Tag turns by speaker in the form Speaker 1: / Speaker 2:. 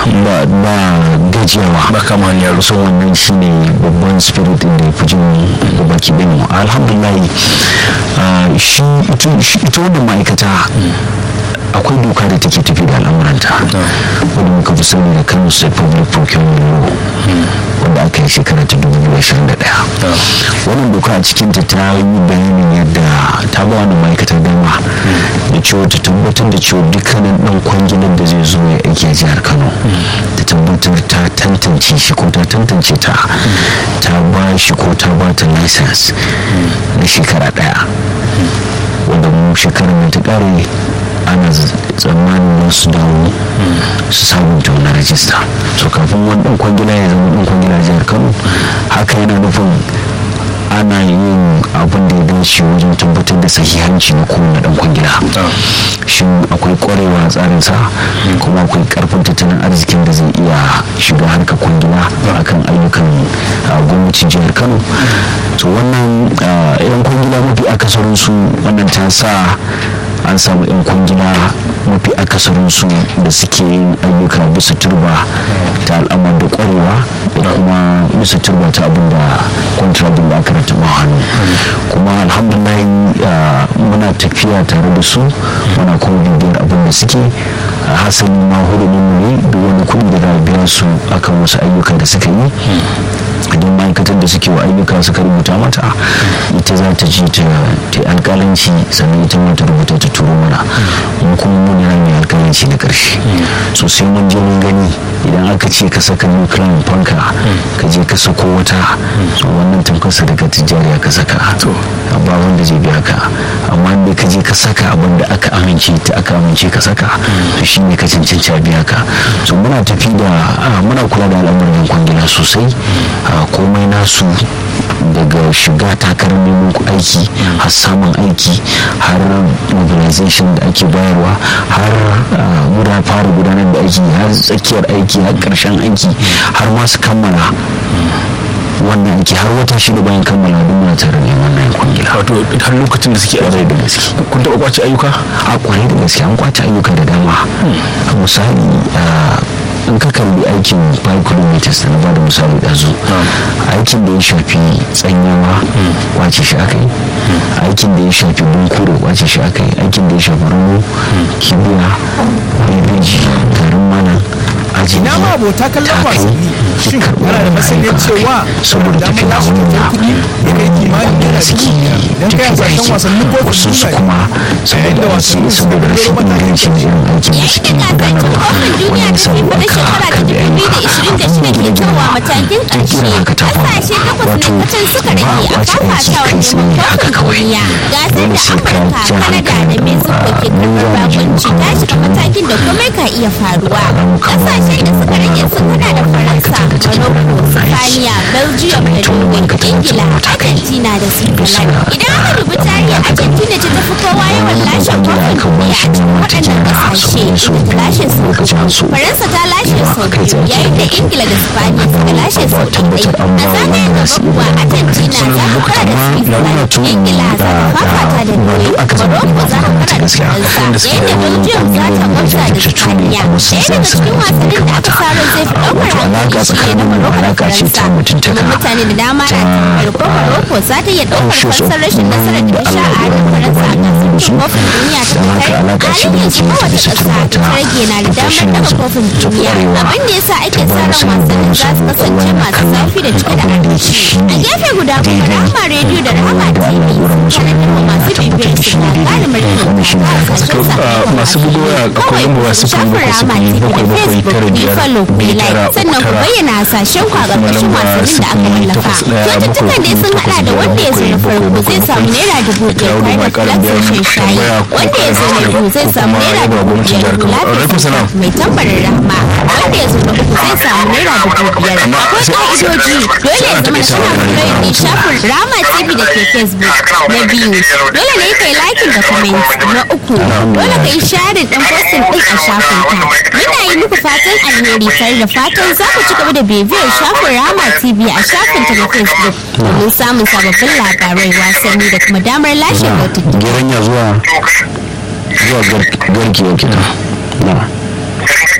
Speaker 1: ba ba gajiyawa
Speaker 2: ba kama hanyar
Speaker 1: so wannan shine babban spirit din da ya fi jin baki ɗin mu alhamdulillah ah, shi ita shi- ita wannan ma'aikata akwai doka da take tafi da al'amuranta wadda muka fi sani da kano state public procurement law wanda aka yi shekara ta 2021 wannan doka a cikinta ta yi bayanin yadda ta ba wani ma'aikata dama da cewa ta tabbatar da cewa dukkanin dan kwangilar da zai zo ya aiki a jihar kano ta tabbatar ta tantance shi ko ta tantance ta ta ba shi ko ta ba ta license na shekara daya wanda mu shekarar da ta kare ana z- tsammanin wasu dawo su sabunta wani rajista so kafin wani dan kwangila ya zama dan kwangila jihar kano haka yana nufin ana yin abin da ya dace wajen tabbatar da sahihanci na kowane dan kwangila shin akwai kwarewa a tsarinsa kuma akwai karfin tattalin arzikin da zai iya shiga harkar kwangila akan ayyukan ah, gwamnatin jihar kano to wannan ah, yan kwangila mafi akasarinsu wannan ta sa an samu 'yan kwangila mafi akasarinsu da suke yin ayyuka bisa turba ta al'amar da kwarewa da kuma bisa turba ta abin da kwantirabin da aka rataba hannu kuma alhamdulillah ah, muna tafiya tare da su muna kuma bibiyar abin da suke a hasali ma hurumin mu ne duk wani kuɗi da za a biya su akan wasu ayyukan da suka yi idan ma'aikatar da suke wa ayyuka suka rubuta mata ita za ta ji ta ta yi alƙalanci sannan ita ma ta rubuta ta turo mana mu kuma mun yana mai alƙalanci na ƙarshe so sai mun je mun gani idan aka ce ka saka nuclear fanka ka je ka sako wata so wannan tamkarsa daga tijjariya ka saka to ba wanda zai biya ka amma in ka je ka saka abin da aka amince ta aka amince ka saka to shine ka cancanci a biya ka so muna tafi da ah, muna kula da al'amuran kwangila sosai ah, komai nasu daga shiga takarar neman ku aiki har samun aiki har mobilization da ake bayarwa har ah, guda fara gudanar da aiki har tsakiyar aiki har karshen aiki har ma su kammala wannan aiki har wata shida bayan kammala duk muna tare da wannan kwangila
Speaker 2: wato har lokacin da suke
Speaker 1: kwarai
Speaker 2: aiki
Speaker 1: da gaske
Speaker 2: kun taɓa kwace ayyuka
Speaker 1: a kwarai da gaske an kwace ayyuka da dama a misali ah, in ka kalli aikin 5 kilometers da na bada misali ɗazu aikin da ya shafi tsanyawa kwace shi aka yi aikin da ya shafi bunkure kwace shi aka yi aikin da ya shafi rumu kibiya bebeji garin mana aji
Speaker 3: ina ma abota kallon wasanni shin kana da masaniyar cewa
Speaker 1: saboda
Speaker 3: damar
Speaker 1: tafiya
Speaker 3: lashe kyautar kuɗi ya kai kimanin naira
Speaker 1: suke
Speaker 3: dubu idan kai hasashen wasannin kofin
Speaker 1: wasu su
Speaker 3: duniya
Speaker 1: kuma
Speaker 3: yayin da
Speaker 1: saboda
Speaker 3: wasannin
Speaker 1: wasu
Speaker 3: su
Speaker 1: saboda rashin
Speaker 3: matakin
Speaker 1: ingancin irin aikin da suke gudanarwa wannan sabu aka karbi ayyuka abin da gida gida
Speaker 4: matakin
Speaker 1: duk irin haka ta faru
Speaker 4: ƙasashe takwas
Speaker 1: wato
Speaker 4: na kacan suka
Speaker 1: ba a
Speaker 4: rage a
Speaker 1: kwace aiki
Speaker 4: fafatawa
Speaker 1: kai tsaye
Speaker 4: neman
Speaker 1: haka
Speaker 4: kofin
Speaker 1: kawai
Speaker 4: duniya gasar
Speaker 1: dole
Speaker 4: da
Speaker 1: sai ka
Speaker 4: amurka
Speaker 1: ja
Speaker 4: kanada da
Speaker 1: hankalin
Speaker 4: mexico ke
Speaker 1: mu
Speaker 4: karɓar
Speaker 1: za mu je mu
Speaker 4: bakunci
Speaker 1: kawo
Speaker 4: ta
Speaker 1: mutum
Speaker 4: shiga matakin da komai ka iya faruwa
Speaker 1: mu kawo
Speaker 4: ƙasashen da suka
Speaker 1: mutum
Speaker 4: rage
Speaker 1: goma
Speaker 4: sun
Speaker 1: na
Speaker 4: hada da
Speaker 1: kowane
Speaker 4: faransa
Speaker 1: ma'aikata da take
Speaker 4: morocco
Speaker 1: gudanar da aiki
Speaker 4: spaniya belgium
Speaker 1: sannan
Speaker 4: da
Speaker 1: ita wannan
Speaker 4: norway
Speaker 1: ma'aikata za ta
Speaker 4: ingila
Speaker 1: zama ta kai
Speaker 4: argentina da
Speaker 1: bisa
Speaker 4: switzerland idan aka dubi tarihi argentina ce ta fi kowa yawan lashe kofin duniya a cikin waɗannan ƙasashe inda ta lashe sau uku faransa ta lashe sau biyu yayin da ingila da spaniya suka lashe sau ɗaiɗai a zagayen gaba kuwa argentina za ta fara da switzerland ingila za ta fafata da norway morocco za ta fara da faransa yayin da belgium za ta gwamza da spaniya ɗaya daga cikin wasannin da aka sa ran zai fi ɗaukar hankali shi ne na morocco da faransa kuma mutane da dama na tambayar ko morocco za ta iya ɗaukar fansar rashin nasarar da ta sha a hannun faransa a gasar cin kofin duniya ta fitar halin yanzu kowace ƙasa ta rage na da damar daga kofin duniya abin da yasa ake sa ran wasannin za su kasance masu zafi da cike da aminci a gefe guda kuma rahama rediyo da rahama tv tare da masu bibiyar su na galibin rikin a kasashen sakamakon
Speaker 2: masu bugu a akwai lambar wasu
Speaker 4: shafin
Speaker 2: bakwai
Speaker 4: rahama
Speaker 2: sifili bakwai bakwai
Speaker 4: tv da facebook
Speaker 2: tara
Speaker 4: ku yi
Speaker 2: biyar
Speaker 4: follow ku yi
Speaker 2: biyu
Speaker 4: like
Speaker 2: tara
Speaker 4: sannan ku
Speaker 2: tara
Speaker 4: bayyana hasashen ku a
Speaker 2: kuma
Speaker 4: ƙarƙashin
Speaker 2: lamba
Speaker 4: wasannin da aka
Speaker 2: sifili
Speaker 4: wallafa
Speaker 2: takwas ɗaya
Speaker 4: kyaututtukan dai sun
Speaker 2: bakwai
Speaker 4: haɗa da
Speaker 2: bakwai
Speaker 4: wanda ya zo na
Speaker 2: bakwai
Speaker 4: farko
Speaker 2: bakwai
Speaker 4: zai samu naira dubu biyar
Speaker 2: Dawo da
Speaker 4: tare da
Speaker 2: mai ƙarin
Speaker 4: flashin
Speaker 2: bayani
Speaker 4: shayi
Speaker 2: tambaya ko
Speaker 4: wanda ya zo na
Speaker 2: ƙarin
Speaker 4: biyu zai
Speaker 2: ko
Speaker 4: samu
Speaker 2: kuma
Speaker 4: naira
Speaker 2: yaba
Speaker 4: dubu
Speaker 2: gwamnatin
Speaker 4: biyar
Speaker 2: jihar Kano. Alaikum salam.
Speaker 4: mai tambarin rahma wanda ya zo na uku zai samu naira dubu biyar akwai ka'idoji dole ya zama kana following din shafin rama tv da ke facebook na biyu dole ne kai liking da comment na uku dole ka yi sharing din posting din a shafin ka muna yi muku fatan alheri tare da fatan za ku ci gaba da bibiyar shafin rama tv a shafin ta na facebook domin samun sababbin labarai wasanni da kuma damar lashe kyaututtuka
Speaker 1: gidan ya zuwa zuwa gar- garki yake na na